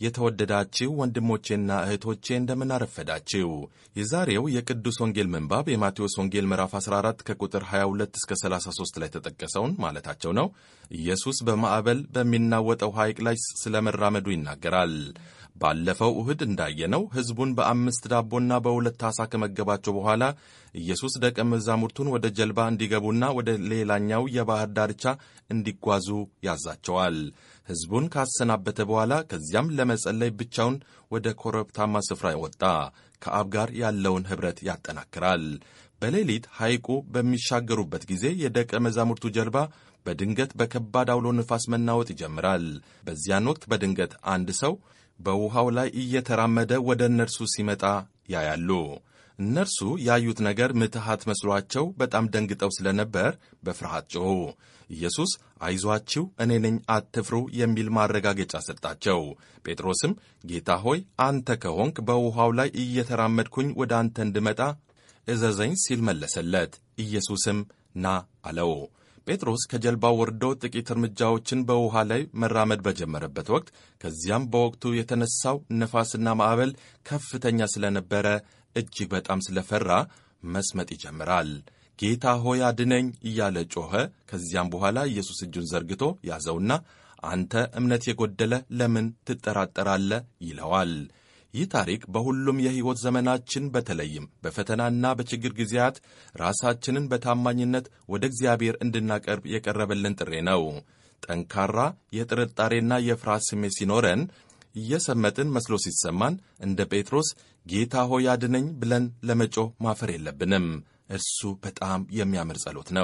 የተወደዳችሁ ወንድሞቼና እህቶቼ እንደምን አረፈዳችሁ። የዛሬው የቅዱስ ወንጌል ምንባብ የማቴዎስ ወንጌል ምዕራፍ 14 ከቁጥር 22 እስከ 33 ላይ ተጠቀሰውን ማለታቸው ነው። ኢየሱስ በማዕበል በሚናወጠው ሐይቅ ላይ ስለመራመዱ ይናገራል። ባለፈው እሁድ እንዳየነው ሕዝቡን በአምስት ዳቦና በሁለት ዓሣ ከመገባቸው በኋላ ኢየሱስ ደቀ መዛሙርቱን ወደ ጀልባ እንዲገቡና ወደ ሌላኛው የባሕር ዳርቻ እንዲጓዙ ያዛቸዋል። ሕዝቡን ካሰናበተ በኋላ ከዚያም ለመጸለይ ብቻውን ወደ ኮረብታማ ስፍራ ወጣ። ከአብ ጋር ያለውን ኅብረት ያጠናክራል። በሌሊት ሐይቁ በሚሻገሩበት ጊዜ የደቀ መዛሙርቱ ጀልባ በድንገት በከባድ አውሎ ንፋስ መናወጥ ይጀምራል። በዚያን ወቅት በድንገት አንድ ሰው በውሃው ላይ እየተራመደ ወደ እነርሱ ሲመጣ ያያሉ። እነርሱ ያዩት ነገር ምትሃት መስሏቸው በጣም ደንግጠው ስለነበር በፍርሃት ጮኹ። ኢየሱስ አይዟችሁ፣ እኔ ነኝ፣ አትፍሩ የሚል ማረጋገጫ ሰጣቸው። ጴጥሮስም ጌታ ሆይ አንተ ከሆንክ በውሃው ላይ እየተራመድኩኝ ወደ አንተ እንድመጣ እዘዘኝ ሲል መለሰለት። ኢየሱስም ና አለው። ጴጥሮስ ከጀልባው ወርዶ ጥቂት እርምጃዎችን በውሃ ላይ መራመድ በጀመረበት ወቅት ከዚያም በወቅቱ የተነሳው ነፋስና ማዕበል ከፍተኛ ስለነበረ እጅግ በጣም ስለፈራ መስመጥ ይጀምራል። ጌታ ሆይ አድነኝ እያለ ጮኸ። ከዚያም በኋላ ኢየሱስ እጁን ዘርግቶ ያዘውና አንተ እምነት የጎደለ ለምን ትጠራጠራለህ? ይለዋል። ይህ ታሪክ በሁሉም የሕይወት ዘመናችን በተለይም በፈተናና በችግር ጊዜያት ራሳችንን በታማኝነት ወደ እግዚአብሔር እንድናቀርብ የቀረበልን ጥሪ ነው። ጠንካራ የጥርጣሬና የፍርሃት ስሜት ሲኖረን እየሰመጥን መስሎ ሲሰማን እንደ ጴጥሮስ ጌታ ሆይ አድነኝ ብለን ለመጮህ ማፈር የለብንም። እርሱ በጣም የሚያምር ጸሎት ነው።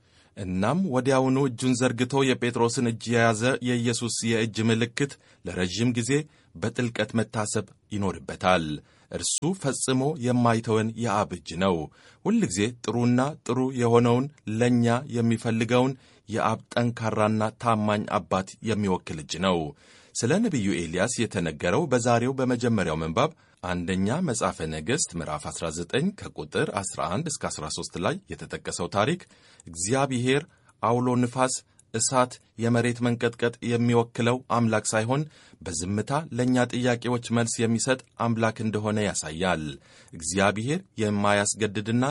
እናም ወዲያውኑ እጁን ዘርግቶ የጴጥሮስን እጅ የያዘ የኢየሱስ የእጅ ምልክት ለረዥም ጊዜ በጥልቀት መታሰብ ይኖርበታል። እርሱ ፈጽሞ የማይተወን የአብ እጅ ነው። ሁልጊዜ ጥሩና ጥሩ የሆነውን ለእኛ የሚፈልገውን የአብ ጠንካራና ታማኝ አባት የሚወክል እጅ ነው። ስለ ነቢዩ ኤልያስ የተነገረው በዛሬው በመጀመሪያው ምንባብ አንደኛ መጽሐፈ ነገሥት ምዕራፍ 19 ከቁጥር 11 እስከ 13 ላይ የተጠቀሰው ታሪክ እግዚአብሔር አውሎ ንፋስ፣ እሳት፣ የመሬት መንቀጥቀጥ የሚወክለው አምላክ ሳይሆን በዝምታ ለእኛ ጥያቄዎች መልስ የሚሰጥ አምላክ እንደሆነ ያሳያል። እግዚአብሔር የማያስገድድና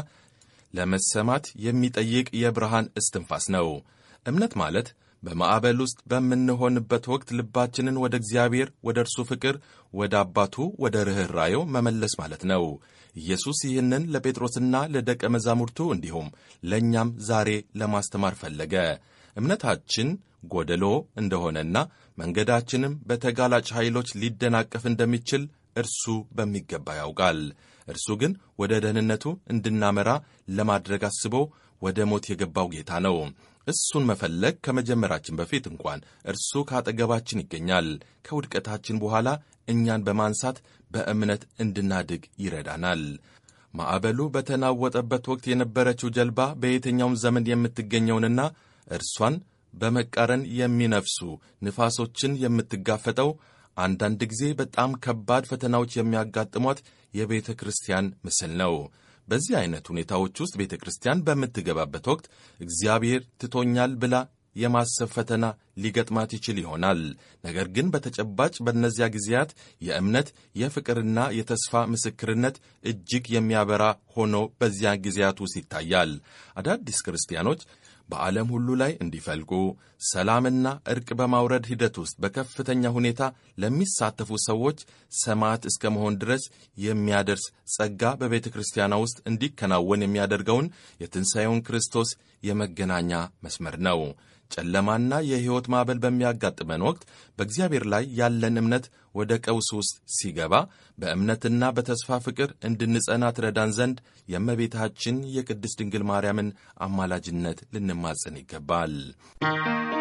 ለመሰማት የሚጠይቅ የብርሃን እስትንፋስ ነው። እምነት ማለት በማዕበል ውስጥ በምንሆንበት ወቅት ልባችንን ወደ እግዚአብሔር፣ ወደ እርሱ ፍቅር፣ ወደ አባቱ፣ ወደ ርኅራኄው መመለስ ማለት ነው። ኢየሱስ ይህንን ለጴጥሮስና ለደቀ መዛሙርቱ እንዲሁም ለእኛም ዛሬ ለማስተማር ፈለገ። እምነታችን ጎደሎ እንደሆነና መንገዳችንም በተጋላጭ ኃይሎች ሊደናቀፍ እንደሚችል እርሱ በሚገባ ያውቃል። እርሱ ግን ወደ ደህንነቱ እንድናመራ ለማድረግ አስቦ ወደ ሞት የገባው ጌታ ነው። እሱን መፈለግ ከመጀመራችን በፊት እንኳን እርሱ ከአጠገባችን ይገኛል። ከውድቀታችን በኋላ እኛን በማንሳት በእምነት እንድናድግ ይረዳናል። ማዕበሉ በተናወጠበት ወቅት የነበረችው ጀልባ በየትኛውም ዘመን የምትገኘውንና እርሷን በመቃረን የሚነፍሱ ንፋሶችን የምትጋፈጠው አንዳንድ ጊዜ በጣም ከባድ ፈተናዎች የሚያጋጥሟት የቤተ ክርስቲያን ምስል ነው። በዚህ አይነት ሁኔታዎች ውስጥ ቤተ ክርስቲያን በምትገባበት ወቅት እግዚአብሔር ትቶኛል ብላ የማሰብ ፈተና ሊገጥማት ይችል ይሆናል። ነገር ግን በተጨባጭ በእነዚያ ጊዜያት የእምነት የፍቅርና የተስፋ ምስክርነት እጅግ የሚያበራ ሆኖ በዚያ ጊዜያት ውስጥ ይታያል። አዳዲስ ክርስቲያኖች በዓለም ሁሉ ላይ እንዲፈልቁ ሰላምና እርቅ በማውረድ ሂደት ውስጥ በከፍተኛ ሁኔታ ለሚሳተፉ ሰዎች ሰማዕት እስከ መሆን ድረስ የሚያደርስ ጸጋ በቤተ ክርስቲያኗ ውስጥ እንዲከናወን የሚያደርገውን የትንሣኤውን ክርስቶስ የመገናኛ መስመር ነው። ጨለማና የሕይወት ማዕበል በሚያጋጥመን ወቅት በእግዚአብሔር ላይ ያለን እምነት ወደ ቀውስ ውስጥ ሲገባ በእምነትና በተስፋ ፍቅር እንድንጸና ትረዳን ዘንድ የእመቤታችን የቅድስት ድንግል ማርያምን አማላጅነት ልንማጸን ይገባል።